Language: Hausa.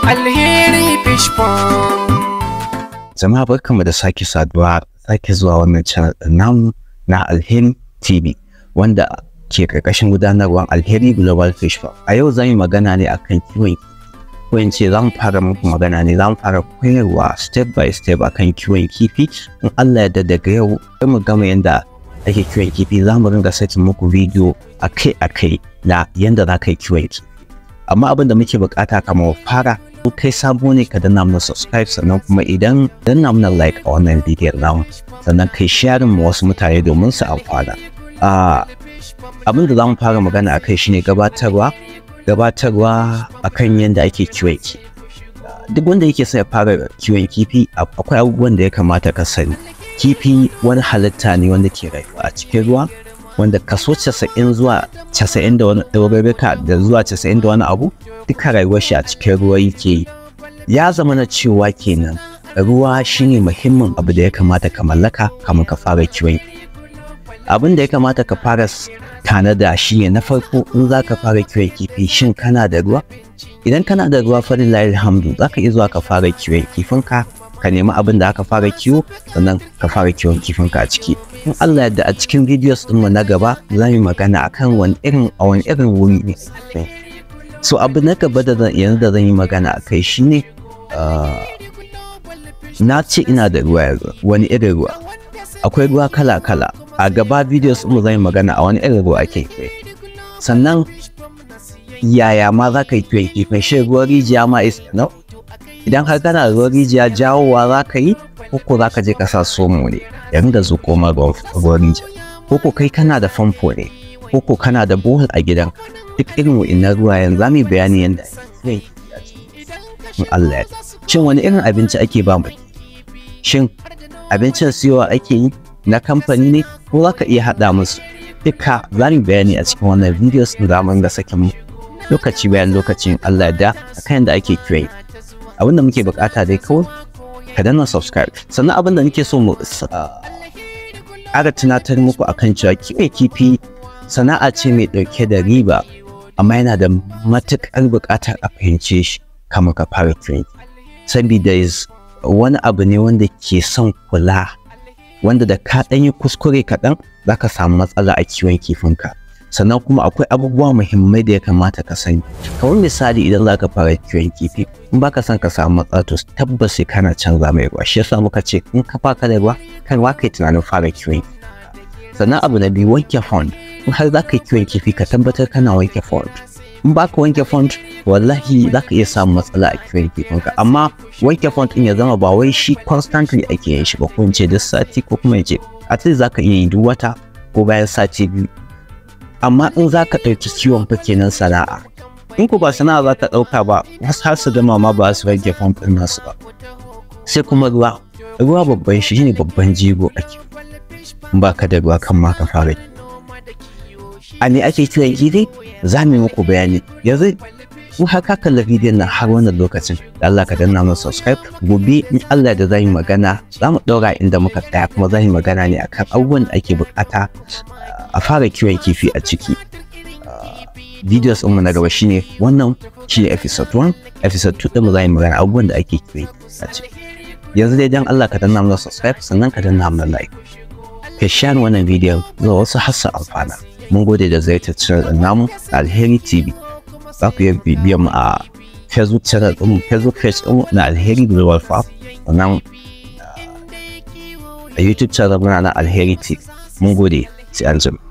Alheri Fish Pond. Jama'a barkanmu da sake saduwa sake zuwa wannan channel ɗin namu na Alheri TV wanda ke ƙarƙashin gudanarwar Alheri Global Fish Farm. A yau zan yi magana ne akan kiwon kifi. Ko in ce za mu fara muku magana ne za mu fara koyarwa step by step akan kiwon kifi. In Allah ya daga yau sai mu gama yanda ake kiwon kifi za mu ringa sakin muku bidiyo akai-akai na yanda za ka yi kiwon kifi. Amma abin da muke bukata kamar fara in kai sabo ne ka danna mana subscribe sannan kuma idan danna mana like a wannan bidiyon namu sannan kai sharing ma wasu mutane domin su amfana abin da za mu fara magana a kai shine gabatarwa gabatarwa akan yadda ake kiwon kifi duk wanda yake so ya fara kiwon kifi akwai abubuwan da ya kamata ka sani kifi wani halitta ne wanda ke rayuwa a cikin ruwa wanda kaso 90 zuwa 90 da wani ɗaurarruka da zuwa 90 da wani abu duka rayuwar shi a cikin ruwa yake yi ya zama na cewa kenan ruwa shine muhimmin abu da ya kamata ka mallaka kamar ka fara kiwon abin da ya kamata ka fara tanada shi ne na farko in za ka fara kiwon kifi shin kana da ruwa idan kana da ruwa farin alhamdu za ka iya zuwa ka fara kiwon kifinka ka nemi abin da aka fara kiwo sannan ka fara kiwon kifinka a ciki in Allah yadda a cikin videos ɗinmu na gaba za mu magana akan wani irin a wani irin wuri ne so abu na gaba da yanzu da zan yi magana a kai shine na ce ina da ruwa yanzu wani irin ruwa akwai ruwa kala kala a gaba videos ɗinmu zan yi magana a wani irin ruwa ake sannan yaya ma za ka yi kiwon kifin shi ruwan rijiya ma is no idan har kana da ruwan rijiya jawowa za ka yi ko za ka je ka sa somo ne ya ringa zuƙo ma ruwan rijiya ko kai kana da famfo ne ko kana da bohol a gidan duk irin wa'innan ruwayen za mu yi bayani yadda ake in Allah ya shin wani irin abinci ake ba mu shin abincin siyowa ake yi na kamfani ne ko za ka iya haɗa musu duka za mu bayani a cikin wannan videos da za mu ringa sakin mu lokaci bayan lokacin Allah da akan yadda ake kiwon abin da muke bukata dai kawai ka danna subscribe sannan abin da nake so mu ƙara tunatar muku akan cewa kiwon kifi sana'a ce mai ɗauke da riba amma yana da matuƙar buƙatar a fahimce shi kamar ka fara kiwon saboda wani abu ne wanda ke son kula wanda da ka ɗan yi kuskure kaɗan za ka samu matsala a kiwon kifinka sannan kuma akwai abubuwa muhimmai da ya kamata ka sani kamar misali idan za ka fara kiwon kifi in baka son ka samu matsala to tabbas sai kana canza mai ruwa shi yasa muka ce in ka faka da ruwa kan wa kai tunanin fara kiwon sannan abu na biyu wanke fond in har za ka yi kiwon kifi ka tabbatar kana wanke fond in ba ka wanke fond wallahi za ka iya samun matsala a kiwon kifinka amma wanke fond in ya zama ba wai shi constantly ake yin shi ba ko in ce duk sati ko kuma in ce at least za ka iya yi duk wata ko bayan sati biyu amma in za ka ɗauki kiwon fa kenan sana'a in ku ba sana'a za ka ɗauka ba wasu har su gama ma ba su rage famfin nasu ba sai kuma ruwa ruwa babban shi ne babban jigo a kiwo in ba ka da ruwa kan ma ka fara a ne ake kiwon kifi za mu yi muku bayani yanzu in har ka kalla bidiyon nan har wannan lokacin da Allah ka danna mana subscribe gobe in Allah da zan yi magana za mu ɗaura inda muka tsaya kuma zan yi magana ne akan abubuwan da ake bukata a fara kiwon kifi a ciki videos ɗinmu na gaba shine wannan shine episode 1 episode 2 ɗin za yi magana abubuwan da ake kiwon a ciki yanzu dai dan Allah ka danna mana subscribe sannan ka danna mana like ka share wannan bidiyon zuwa wasu hassa amfana mun gode da ziyartar channel ɗin namu alheri tv za ku iya bibiyan mu a facebook channel ɗin facebook page ɗin na alheri global farm sannan a youtube channel muna na alheri tv mun gode sai an jima